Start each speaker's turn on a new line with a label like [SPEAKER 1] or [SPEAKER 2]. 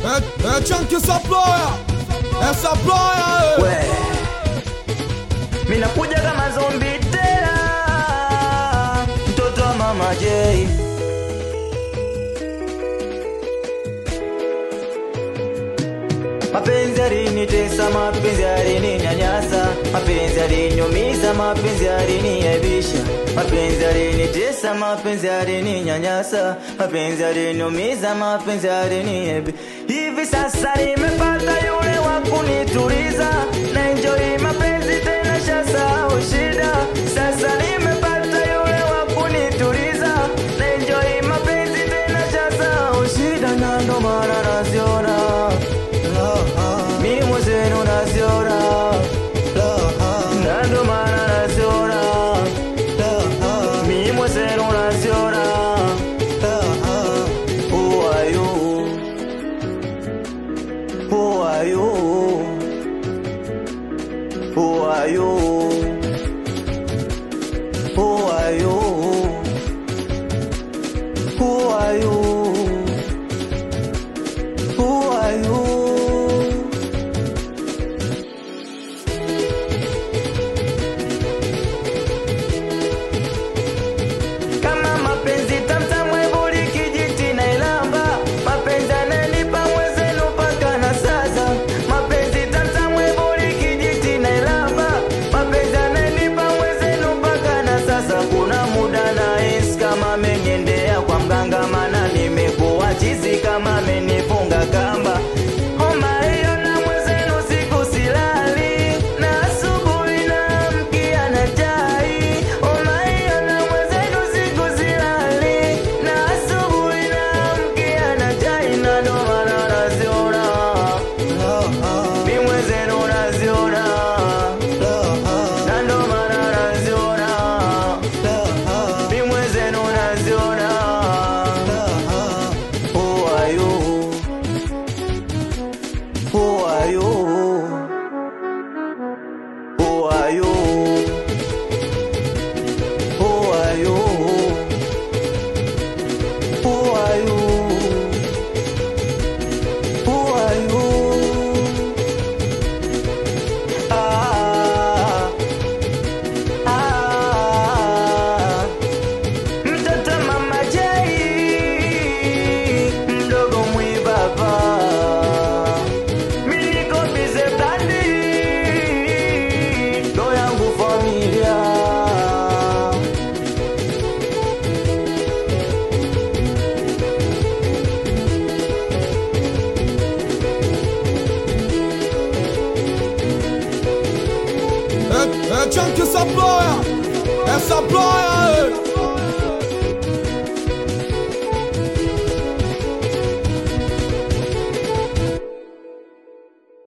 [SPEAKER 1] É, é Chunky essa ploia, essa ploia,
[SPEAKER 2] we minakuja kama zombi tena mtoto wa mama J mapenzi yalinitesa mapenzi yalininyanyasa mapenzi yaliniumiza mapenzi yaliniaibisha mapenzi yalinitesa mapenzi yalininyanyasa mapenzi yaliniumiza mapenzi yaliniaibisha hivi sasa nimepata yule wa kunituliza na enjoy mapenzi tena shasahau shida sasa nimepata yule wa kunituliza na enjoy mapenzi tena shasahau shida na ndo maana naziona mi mwenzenu naziona na ndo maana naziona mi mwenzenu naziona Who are you? Who are you? Who are you? Who are you? Who are you? Who are you? kama mapenzi tamtamwe buli kijiti na ilamba mapenzi ananipa mwezenu mpaka na sasa mapenzi tamtamwe buli kijiti na ilamba mapenzi ananipa mwezenu mpaka na sasa kuna muda na hisi kama amenyendea kwa mganga mana nimekuwa chizi kama amenifunga kamba homa hiyo na mwezenu siku silali na asubuhi na mkia na chai homa hiyo na mwezenu siku silali na asubuhi na mkia na chai na ndo maana naziona mi mwezenu naziona na ndo maana naziona mi mwezenu naziona Who are you? Who are you? Who are you? Who are you? Who are you? Who are you? Ah, ah, mtoto mama J mdogo mwibaba mimi niko bize blandi ndo yangu familia
[SPEAKER 1] é, é Chunky essa ploia, essa ploia,